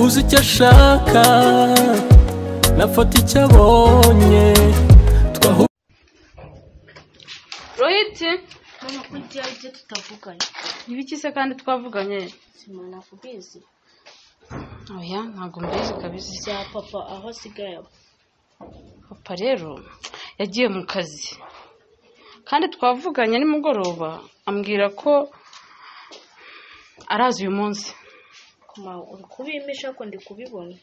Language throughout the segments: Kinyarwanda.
uzi icyo ashaka nafata icyo abonye twahu rohiti Mama ko igihe ibyo tutavuganye ibiki se kandi twavuganye simana nakubizi oya ntabwo mbizi kabisa bya papa aho asigaye aba papa rero yagiye mu kazi kandi twavuganye nimugoroba ambwira ko arazi uyu munsi kuma uri kubimisha ko ndi kubibona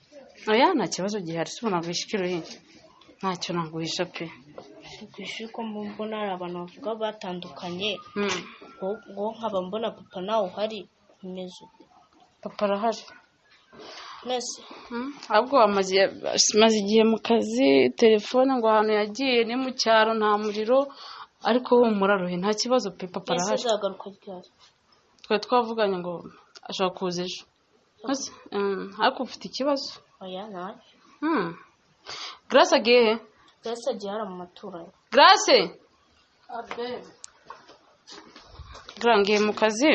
oya nta kibazo gihari si unaguhisha ikiro hirya ntacyo naguhisha pe ndi ku ishuri ko mbona hari abantu bavuga batandukanye Mm. ngo- ngo nkaba mbona papa nawe uhari umeze uko papa arahari mwese Mm, ahubwo amaze amaze igihe mu kazi telefone ngo ahantu yagiye ni mu cyaro nta muriro ariko humura rohe nta kibazo pe papa mwese arahari uzagaruka ryari twari twavuganye ngo ashobora kuza ejo Maze, mm, ariko ufite ikibazo oya nawe Mm. grace agiye he mwese agiye hari mu maturanyi grace Gira ngiye mu kazi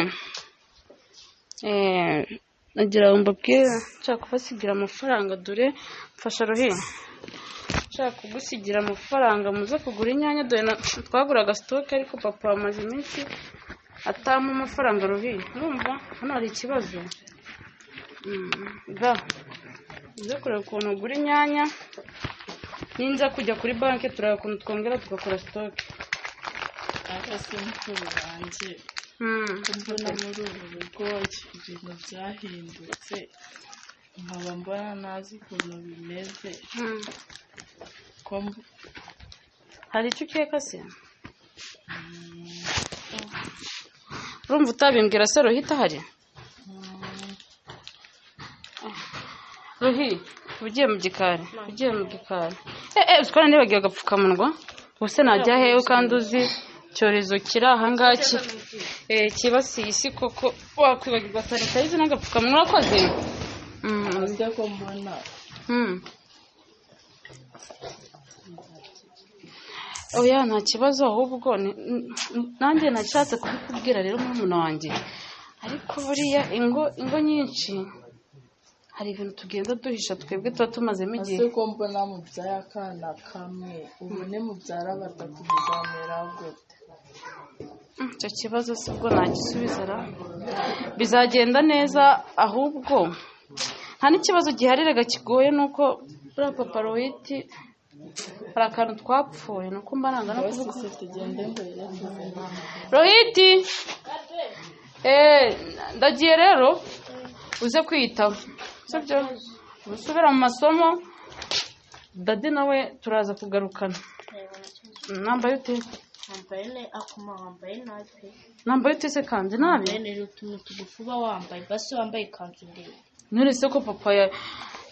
Eh, nagira ngo mbabwire nshaka kubasigira amafaranga dore mfasha rohi nshaka kugusigira amafaranga muze kugura inyanya dore na- twaguraga sitoke ariko papa amaze iminsi atampa amafaranga rohi mwumva hano hari ikibazo Mm, ga uze kureba ukuntu ugura inyanya ninza kujya kuri banki tureba ukuntu twongera tugakora sitoke ariko se mukuru wanjye Mm. mbona muri ubu rugo ibintu byahindutse nkaba mbona nazi ukuntu bimeze Mm. ko mb- hari icyo ukeka se urumva utabimbwira se rohi itahari rohi ugiye mu gikari ugiye mu gikari eee utwara nibagiwe agapfukamunwa ubuse najya hewe kandi uzi icyorezo kiri ahangaha ki- eh, cyibasiye isi koko wakwibagirwa sanitayiza n'agapfukamunwa urakoze Mm. uze ko mbona Mm. oya nta kibazo ahubwo ni- n- n- nanjye nashatse kubikubwira rero murumuna wanjye ariko buriya ingo ingo nyinshi hari ibintu tugenda duhisha twebwe tuba tumazemo igihe uze ko mbona mubyaye akana kamwe ubone mubyara batatu bizamera gute Mm, icyo kibazo si bwo nagisubiza ra bizagenda neza ahubwo nta n'ikibazo giharirega kigoye ni uko buriya papa rohiti hari akantu twapfuye ni uko mba nanga no rwose kuvuga se tugende mbere rohiti eh ndagiye rero uze kwiyitaho sibyo usubira mu masomo dadi nawe turaza kugarukana nambaye ute wambaye neza akuma wambaye nabi pe nambaye ute se kanjye nabi wambaye neza utuntu tugufi uba wambaye basi wambaye ikanzu ndende nturetse ko papa ya-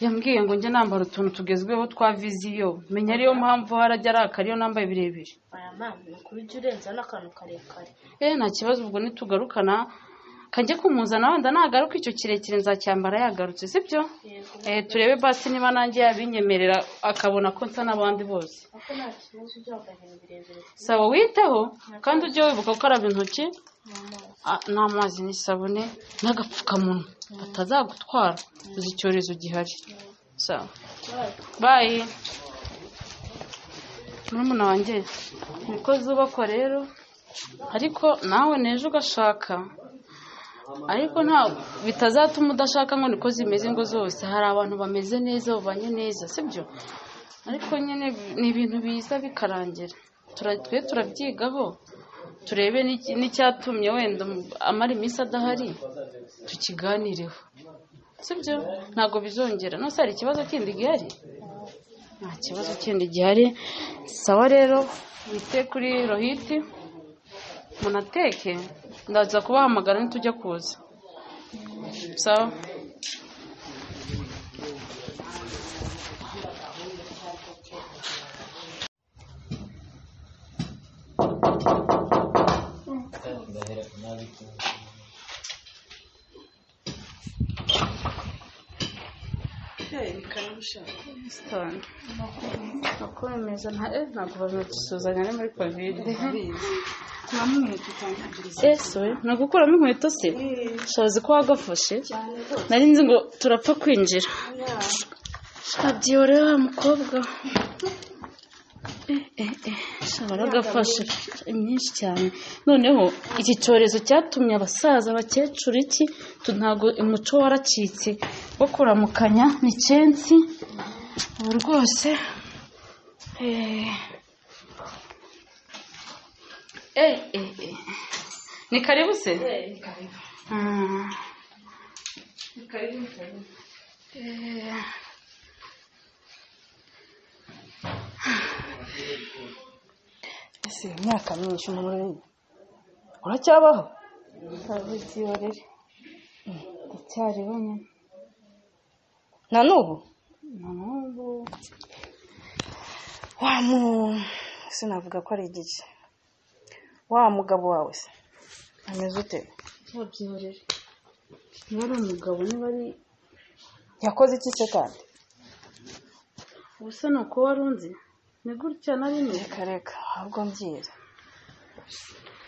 yambwiye ngo njye nambara utuntu tugezweho twa viziyo menya ariyo mpamvu harajya araka ariyo nambaye birebire aya mama ni ukuri ujya urenzaho n'akantu karekare eh nta kibazo ubwo nitugarukana kanjye kumuzana wenda nagaruka icyo kirekire nzacyambara yagarutse sibyo yego eh turebe basi niba nanjye yabinyemerera akabona ko nsa n'abandi bose kuko nta kibazo ujya wambaye ibintu birebire saba witeho kandi ujye wibuka gukaraba intoki mama a- n'amazi n'isabune n'agapfukamunwa batazagutwara uzi icyorezo gihari sawa bayi murumuna wanjye niko zubakwa rero ariko nawe n'ejo ugashaka ariko nta bitazatuma udashaka ngo niko zimeze ingo zose hari abantu bameze neza babanye neza sibyo ariko nyine ni ibintu biza bikarangira Tura- twe turabyigaho turebe n'iki- n'icyatumye wenda um- amara iminsi adahari tukiganireho sibyo ntabwo bizongera nose hari ikibazo kindi gihari nta kibazo kindi gihari sawa rero wite kuri rohiti munateke ndaza kubahamagara nitujya kuza sawa sitani uko bimeze nta eh, ntabwo bazakisuzanya ni muri kovide ese we ni ugukuramo inkweto se shabazi ko wagafashe nari nzi ngo turapfa kwinjira radiyo rero wa mukobwa baragafashe myinshi cyane noneho iki cyorezo cyatumye abasaza abakecuru iki tu- ntabwo umuco waracitse wo kuramukanya ni kensi ubu rwose eh, eh, eh, eh. ni karibu se Ah. Eh. ese imyaka myinshi umuntu uri- uracyabaho ntabiziyo rero ndacyariho nyine na n'ubu na n'ubu wa mu sinavuga ko ari igice wa mugabo wawe se ameze ute babyorera niba ari umugabo niba ari yakoze iki se kandi ubusa ni uko wari unzi ni gutya na rimwe reka reka ahubwo mbyiye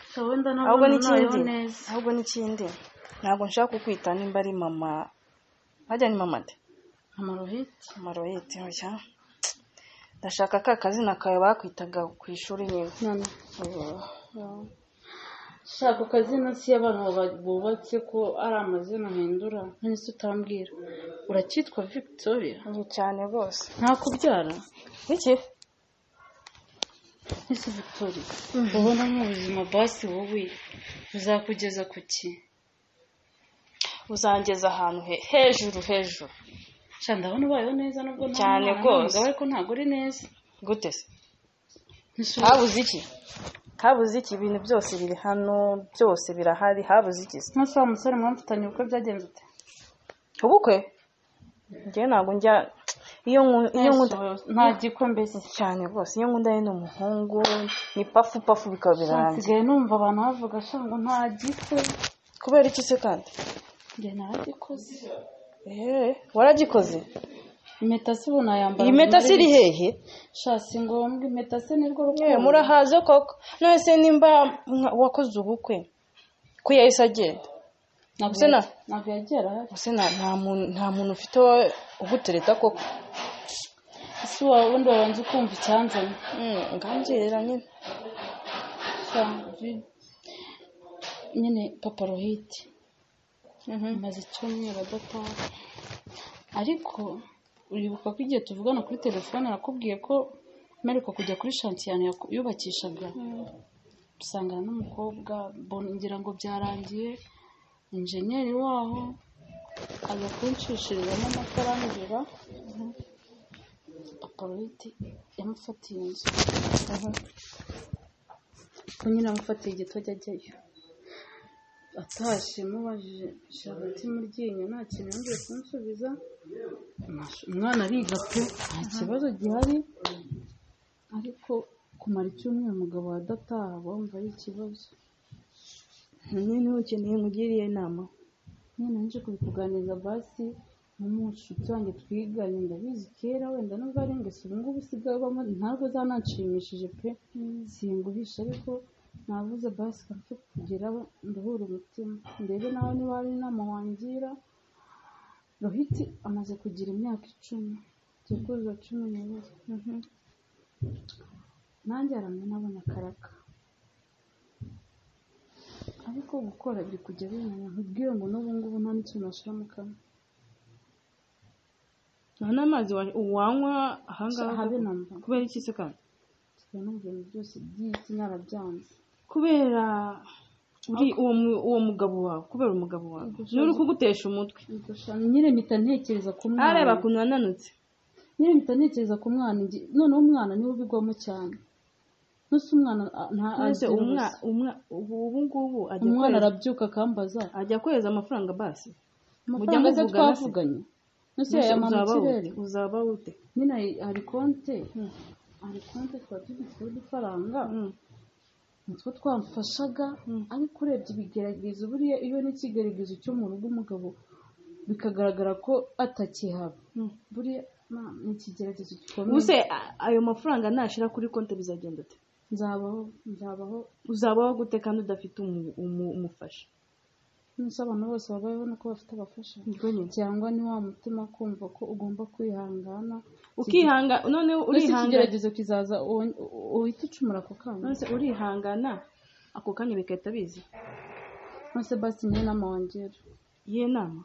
gusa wenda ntabwo ahubwo nabayeho n'ikindi neza ahubwo n'ikindi ntabwo nshaka kukwita nimba ari mama wajya ni mama de amarohiti amaroyete oya ndashaka ka kazina kawe bakwitaga ku ishuri nyine none Ubu- shaka akazina si y'abantu baba- bubatse ko ari amazina ahindura none se utambwira uracyitwa victoria ni cyane rwose ntakubyara iki nese victoria ubona mu buzima basi wowe buzakugeza ku ki uzangeza ahantu he- hejuru hejuru sha ndabona ubayeho neza nubwo nta Cyane mwana, nta rwose. mugabo ariko ntabwo uri neza gute se Ntishobora- habuze iki habuze iki ibintu byose biri hano byose birahari habuze iki se nka wa musore mwamfitanye ubukwe byagenze ute ubukwe njyewe ntabwo njya iyo nku- iyo nkunda nta gikombe se cyane rwose iyo nkunda ni umuhungu ni pafu pafu bikaba birangiye nsigaye numva abantu bavuga sha ngo nta gikwe kubera iki se kandi njye naragikoze eee waragikoze impeta se ubu nayambara iyi meta se iri hehe sha si ngombwa impeta se nirwo yewe rukundo murahaze koko none se nimba mwa- wakoze ubukwe ko yahise agenda ntabwo se na- ntabwo yagera ahari ese nta nta muntu nta muntu ufite wowe ugutereta koko ese wawe ubundi wabanza ukumva icyanzanye Mm, ngambwirira nyine sha vi- nyine papa rohiti amaze icyumweru adataha ariko uribuka ko igihe tuvugana kuri telefone nakubwiye ko mperuka kujya kuri shantiyane yaku- yubakishaga dusangana n'umukobwa mbona- ngira ngo byarangiye injeniyeri waho aza kunshishirizamo amakara nijoro apoloyiti yamufatiye inzu ko nyine yamufatiye igitojya ajyayo atashye mubajije shabati muryinyo nta kintu yongeye kunsubiza Mash- umwana ariga pe nta kibazo gihari ariko kumara icyumweru umugabo adataha bumva ari ikibazo nyine ukeneye nkugiriye inama nyine nje kubikuganiriza basi n'umushuti wanjye twiganye ndabizi kera wenda nubwo ari ingeso ubu ngubu usigaye ubamo ntabwo zananshimishije pe singuhisha ariko navuze basi kapfe kugira nduhura umutima ndebe nawe niba hari inama wangira rohiti amaze kugira imyaka icumi tugiye kuzuza cumi n'ibiri nanjye haramye nabona karaka ariko gukora biri kujya binaniye nkubwire ngo n'ubu ngubu nta n'ikintu nashyira mu kanwa nta n'amazi wa- wanywa ahangaha habe koko? namba kubera iki se kandi tuba n'ibintu byose by'isi narabyanze kubera uri uwo mu- uwo mugabo wawe kubera umugabo wawe niwe uri kugutesha umutwe Udushami nyine mpita ntekereza ku mwana areba ukuntu yananutse nyine mpita ntekereza ku mwana ngi- noneho umwana niwe ubigwamo cyane nuse umwana a- nta none se agira umwa- ubusa. umwa- ubu ubu ngubu ajya umwana akoreza- arabyuka akambaza ajya akoreza amafaranga basi amafaranga aza muvugana se? twavuganye nuse yayamara mu uzaba kirere ute uzaba ute nyine hari- hari konte hari konte tuba tubitseho udufaranga Mm. nitwo twamfashaga ariko urebye ibigeragezo buriya iyo n'ikigeragezo cyo mu rugo umugabo bikagaragara ko atakihaba Mm. buriya ma, ni ikigeragezo gikomeye ubuse a- ayo mafaranga nashira kuri konti bizagenda ute nzabaho nzabaho uzabaho gute kandi udafite umu- umu- umufasha nose abantu bose babayeho nuko bafite abafasha nibwo nyine cyangwa ni wa mutima kumva ko ugomba kwihangana ukihanga noneho ndetse urihangana ikigeragezo kizaza uwo- uhite ucumura ako kanya nonese urihangana ako kanya bigahita biza none basi niyo nama wongera iyihe nama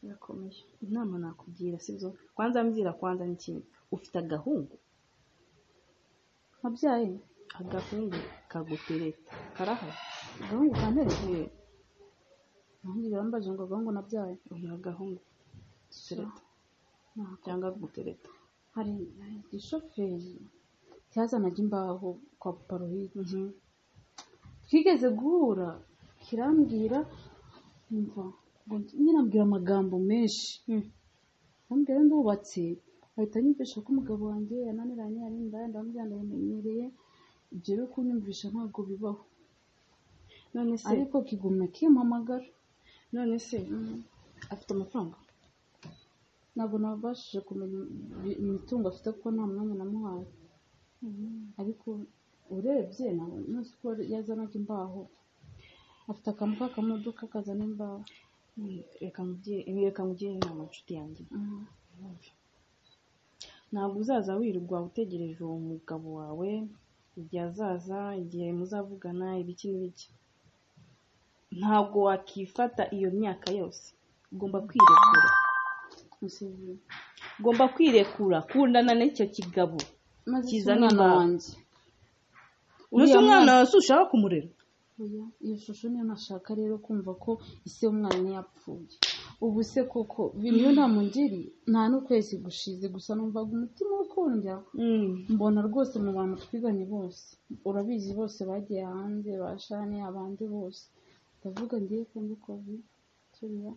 birakomeye inama nakugira sibyo kwanza mbwira kwanza n'ikintu ufite agahungu mubyeyi agahungu kagutereta karahari agahungu kantere Eh, nanjye birambaje ngo agahungu nabyaye uyu agahungu gutereta cyangwa gutereta hari hari igishoferi cyazanaga imbaho kwa paparuhide twigeze guhura kirambwira umva ngo nyine ambwira amagambo menshi ambwira ndubatse ahita anyumvisha ko umugabo wanjye yananiranye ari indaya ndamubwira ndabimenyereye ibyo rero kunyumvisha ntabwo bibaho none se ariko kigumya kimpamagara none se afite amafaranga ntabwo nabashije kumenya ibi- imitungo afite kuko nta mwanya namuhaye ariko urebye ntabwo nzi ko yazanaga imbaho afite akantu k'akamodoka kazana imbaho Mm, reka mugire ibi reka mugire inama nshuti yanjye ntabwo uzaza wirirwa utegereje uwo mugabo wawe igihe azaza igihe muzavugana ibiki n'ibiki ntabwo wakifata iyo myaka yose ugomba kwirekura Museveni. ugomba kwirekura kundana n'icyo kigabo maze si Kizana umwana imbaho. wanjye uzi Uriya umwana wawe se ushaka kumurera Oya, iyo shusho niyo nashaka rero kumva ko ise y'umwana yapfuye ubu se koko niyo nta mungeri nta n'ukwezi gushize gusa numvaga umutima ukundya mbona rwose mu bantu twiganye bose urabizi bose bagiye hanze bashane abandi bose ndavuga ngiye ko mbikoze turiya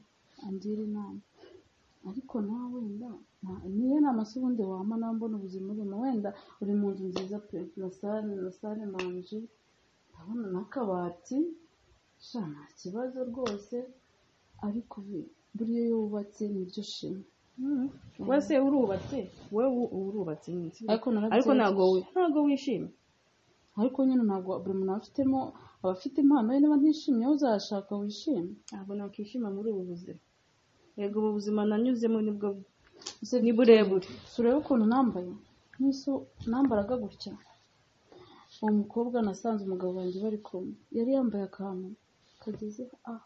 angira inama ariko nawe wenda nta- niyo nama se ubundi wama nawe mbona ubuzima urimo wenda uri mu nzu nziza pe na sale na sale manje ndabona n'akabati sha nta kibazo rwose ariko bi- buriya iyo wubatse nibyo shima Mm. wowe se urubatse wowe u- urubatse nyine, sibyo? Ariko narabyibushye. ariko ntabwo wi- ntabwo wishimye ariko nyine ntabwo buri muntu aba afitemo aba afite impano ye niba ntishimye wowe uzashaka wishime ntabwo nakwishima muri ubu buzima yego ubu buzima nanyuzemo nibwo ni burebure si urebe ukuntu nambaye nk'iso nambaraga gutya uwo mukobwa nasanze umugabo wanjye bari kumwe yari yambaye akantu kageze aha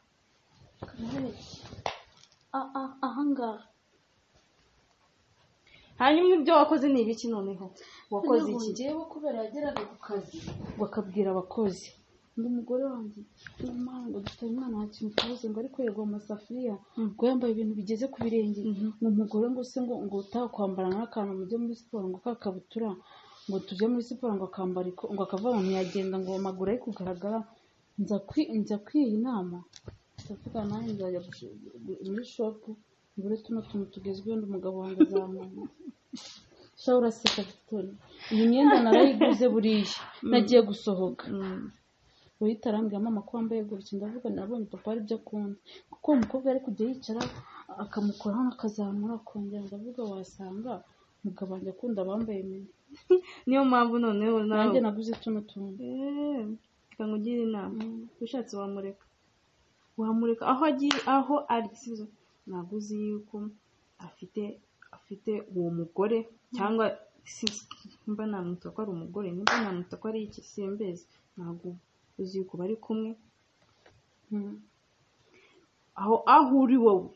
kanarebye Ah, ah, ahangaha hanyuma ibyo wakoze ni ibiki noneho wakoze iki ngewe kubera yageraga ku kazi bakabwira abakozi undi mugore wanjye n'umwana ngo dufite umwana nta kintu tubuze ngo ariko yagwa mu masafuriya ngo yambaye ibintu bigeze ku birenge ngo umugore ngo se ngo ngo utaha kwambara nk'akantu mujye muri siporo ngo kakabutura ngo tujye muri siporo ngo akambara iko- ngo akava ahantu yagenda ngo amaguru ari kugaragara nza kwi- nza kwiha inama ndavuga nanjye nzajya gush- muri shopu ngure tuno tuntu tugezweho undi umugabo wanjye azamenya sha uraseka victoire iyi myenda narayiguze buriya nagiye gusohoka uhita arambwira mama ko wambaye gutya ndavuga nabonye papa ari byo akunda kuko uwo mukobwa ari kujya yicara akamukoraho akazamura akongera ndavuga wasanga umugabo wanjye akunda abambaye mini niyo mpamvu noneho nawe nanjye naguze tuno tuntu Eh, reka ngugire inama ushatse wamureka wamureka aho agiye aho ari sibyo ntabwo uzi yuko afite afite uwo mugore cyangwa si- mba namwita ko ari umugore nimba namwita ko ari iki simbizi ntabwo uzi yuko bari kumwe Mm. aho aho uri wowe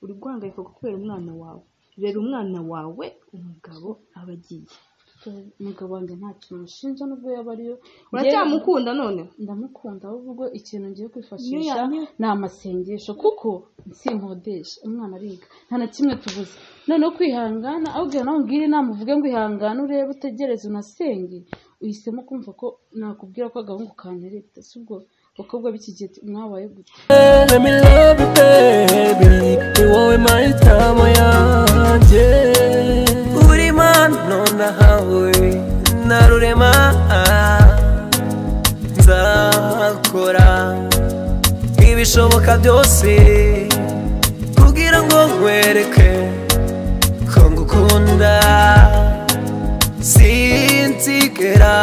uri guhangayika kubera umwana wawe rero umwana wawe umugabo aba agiye umugabo wanjye nta kintu mushinja n'ubwo yaba ariyo uracyamukunda noneho ndamukunda ahubwo ikintu ngiye kwifashisha Niyo ya- ni amasengesho kuko nsinkodesha umwana ariga nta na kimwe tubuze noneho kwihangana ahubwo nawe umbwire inama uvuge ngo ihangane urebe utegereze unasenge uhisemo kumva ko nakubwira ko agahungu kantereta si ubwo abakobwa b'iki gihe mwabaye gutya Let me love you, baby. Ni wowe mahitamo yanjye. Uri mano nahawe na rurema. Nzakora ibishoboka byose kugira ngo nkwereke ngukunda sinzigera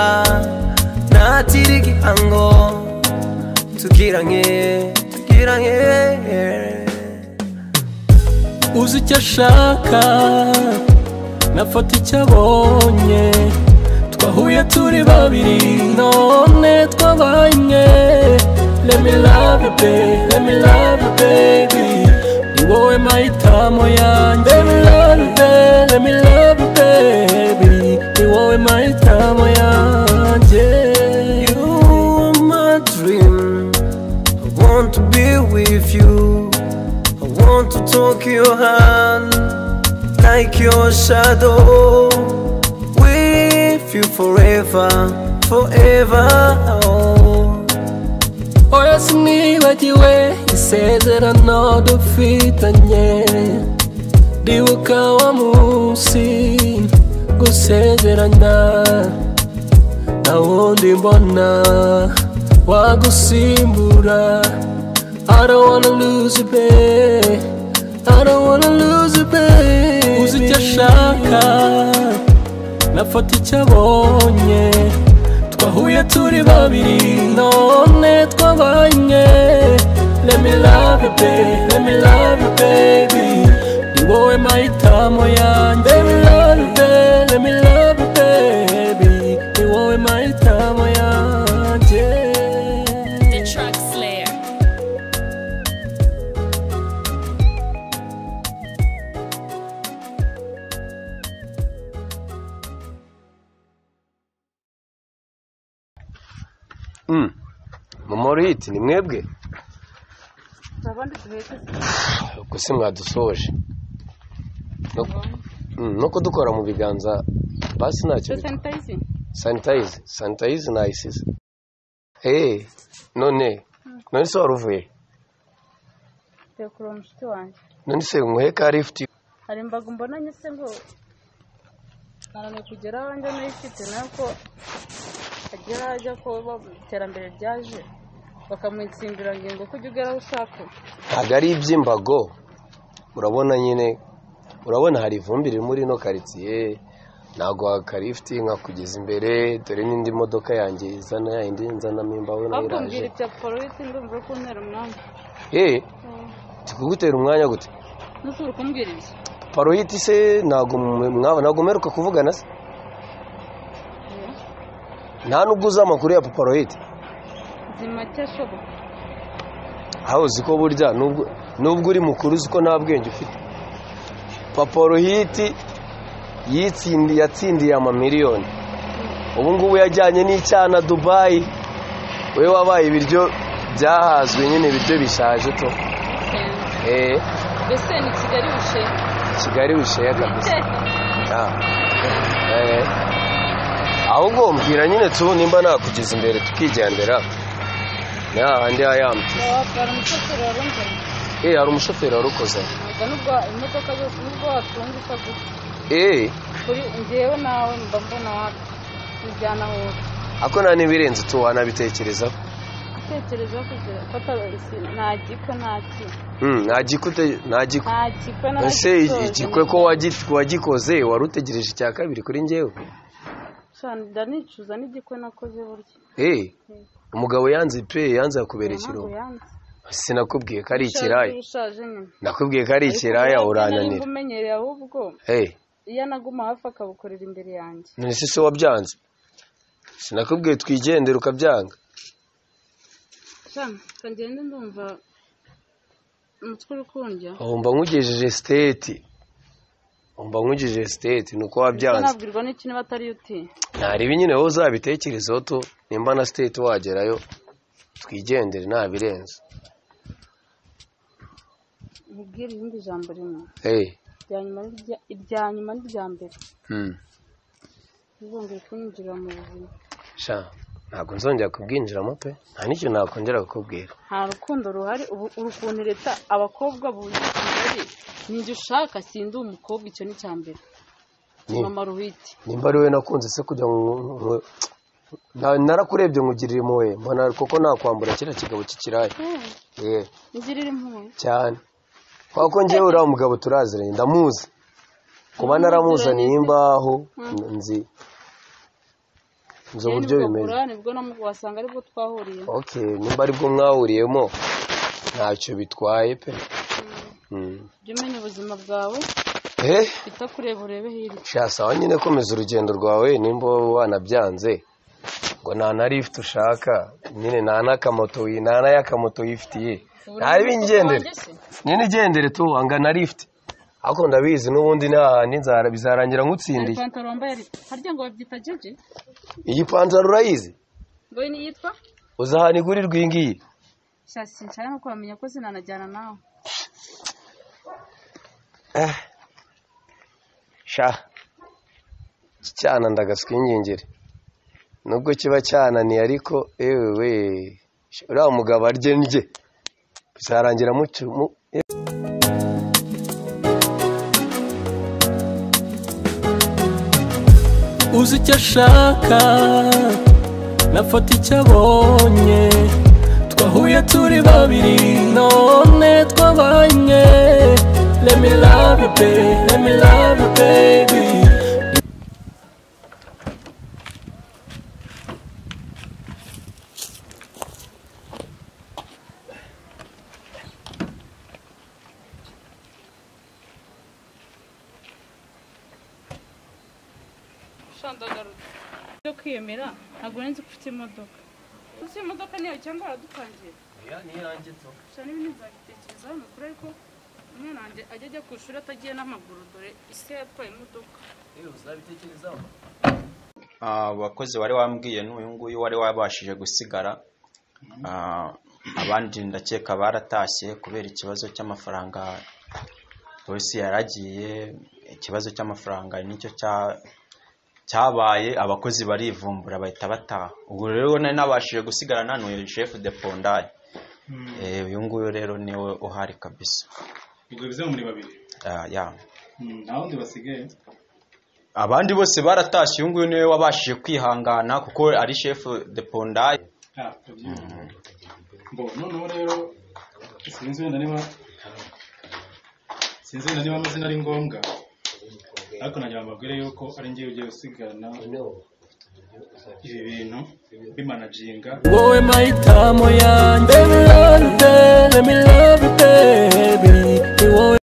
nakira igihango tugiranye tugiranye uzi icyo ashaka nafata icyo abonye twahuye turi babiri none twabaye imwe let me love you baby let me love you baby ni wowe mahitamo yanjye let me love you baby let me love you baby ni wowe mahitamo yanjye you are my dream I want to be with you I want to talk your hand like your shadow with you forever, forever. Oya sinibagiwe isezerano dufitanye, ndibuka wa munsi gusezerana, nta wundi mbona wagusimbura. I don't wanna lose you, babe. I don't wanna lose you, babe. Uzi icyo ashaka, nafata icyo abonye twahuye turi babiri none twabanye let me love you baby let me love you baby ni wowe mahitamo yanjye let me love you baby let me love you baby ni wowe mahitamo yanjye The Truck Slayer. mumoriti ni mwebwe abandi duhetse gusa mwadusoje no kudukora mu biganza basi ntacyo bitwaye sanitayizi sanitayize sanitayize nayisize eee none none se wari uvuye tugiye kureba umushuti wanjye none se umuhe ka lifuti hari imbaga mbonanye se ngo ntananiwe kugera aho njya nayifite nayo ko agera ajya ko ba- iterambere ryaje bakamutsimbira ngo ko ujya ugera aho ushaka ntabwo ari iby'imbago urabona nyine urabona hari ivumbi riri muri ino karitsiye ntabwo wakarifuti nkakugeza imbere dore n'indi modoka yanjye izana indi nzanamo imbaho nayo ahubwo mbwira iraje ibya polisi ndumva uri kuntera umwanya eee tukugutera umwanya gute ntusubire kumbwira ibyo paroyiti se ntabwo mwaba- ntabwo mperuka kuvugana se nta nubwo uzi amakuru ya paroyiti nzi make ashoboka aho uzi ko burya nubwo nubwo uri mukuru uzi ko nta bwenge ufite paporohiti yitsindi yatsindiye amamiliyoni ubu ngubu yajyanye n'icyana dubayi we wabaye ibiryo byahazwe nyine ibiryo bishaje to eh mbese ni kigali bushenye kigali bisheye kabisa Ah. Eh. ahubwo mbwira nyine tu nimba nakugeza imbere tukigendera ni hahandi hayamba wabara umushoferi warunzanye eh hari umushoferi warukoze ubwo nubwo imodoka zose nubwo watunguka gusa eh kuri njyewe nawe mba mbona wapi tujyana aho uri ako nta n'ibirenze tu wanabitekerezaho gutekereza kugira fata nta gikwe nta ki Hmm, nta gikute nta gikwe nta gikwe na ese igikwe ko wagi- wagikoze wari utegereje icya kabiri kuri njyewe cyane ndanicuza n'igikwe nakoze burya eh umugabo yanze pe yanze yakubera ntabwo ikirungo yanze sinakubwiye ko ari Ushaje, ikiraya ushaje nyine nakubwiye ko ari ikiraya Ariko burya urananira nimba umenyereye ahubwo eh iyo anaguma hafi akabukorera imbere yanjye none se se wabyanze sinakubwiye twigendere ukabyanga cyane kagende ndumva umutwe uri kundya ubu mba nkugejeje siteti ubu mba nkugejeje siteti ni uko Ubwo wabyanze nabwirwa n'iki niba atari yo uti ntareba nyine wowe uzabitekerezeho tu nimba na siteti wagerayo twigendere nta birenze nkubwire irindi jambo rimwe hey. irya nyuma n'irya irya nyuma n'irya mbere hmm. ntibongere kunyinjira mu buzima sha ntabwo nzongera kubwinjiramo pe nta n'icyo nakongera kukubwira nta rukundo ruhari ubu uri ukuntu leta abakobwa buzi kigali ninjye ushaka sindi umukobwa icyo ni icya mbere Ni- mama ruhiti nimba ari wowe nakunze se kujya mu mu- na- narakurebye nkugirira impuhwe mbona kuko nakwambura kiriya kigabo cy'ikiraya yeah. nzirira impuhwe cyane kuko njyewe uriya mugabo turaziranye ndamuzi kuba naramuzaniye imbaho nzi nzi uburyo bimeze nibwo namu- wasanga aribwo twahuriye ok nimba aribwo mwahuriyemo ntacyo bitwaye pe Mm. jya umenya ubuzima bwawe eh bita kureba urebe hirya sha sawa nyine komeza urugendo rwawe nimba wanabyanze ngo nta na lift ushaka nyine nta n'akamoto wi- nta n'ayakamoto yifitiye ntabe ingendere nyine igendere tu wanga na lift ariko ndabizi n'ubundi n'ahandi nzara bizarangira hari nkutsindiye pantaro wambaye ari harya ngo babyita jeje iyi pantaro urayizi ngo iyi niyitwa uzi ahantu igurirwa iyi ngiyi shasi nshaka nko kubamenya ko zinanajyana nawe sha iki cyana ndagaswa ingingiri nubwo kiba cyananiye ariko ewe we Sha, uriya mugabo arye ndye bizarangira mucu mu- uzi icyo ashaka nafata icyo abonye twahuye turi babiri none twabanye let me love you baby let me love you baby shandagaruka byo kwiyemera ntabwo nzi ko ufite imodoka uzi imodoka niyo cyangwa waradutangira cyane ibintu nzabitekereza hano kuri ariko umwana wanjye ajya ajya ku ishuri atagiye n'amaguru dore isi yatwaye imodoka Ah, abakozi wari wambwiye n'uyu nguyu wari wabashije gusigara Ah, abandi ndakeka baratashye kubera ikibazo cy'amafaranga polisi yaragiye ikibazo cy'amafaranga nicyo cya- cyabaye abakozi barivumbura bahita bataha ubwo rero nari nabashije gusigara nanuye shefu de pondari Eh, uyu nguyu rero niwe uhari kabisa ubwo bize muri babiri Ah, yeah. Mm, nta wundi basigaye abandi bose baratashye uyu nguyu niwe wabashije kwihangana kuko ari shefu de pondari Ah, ndabyumva. Bo, noneho rero sinzi wenda niba sinzi wenda niba amazina ari ngombwa ariko nagira ngo mbabwire yuko ari njyewe ugiye usigarana ibi bintu bimanaginga wowe mahitamo yanjye let me love you baby let me love you baby ni wowe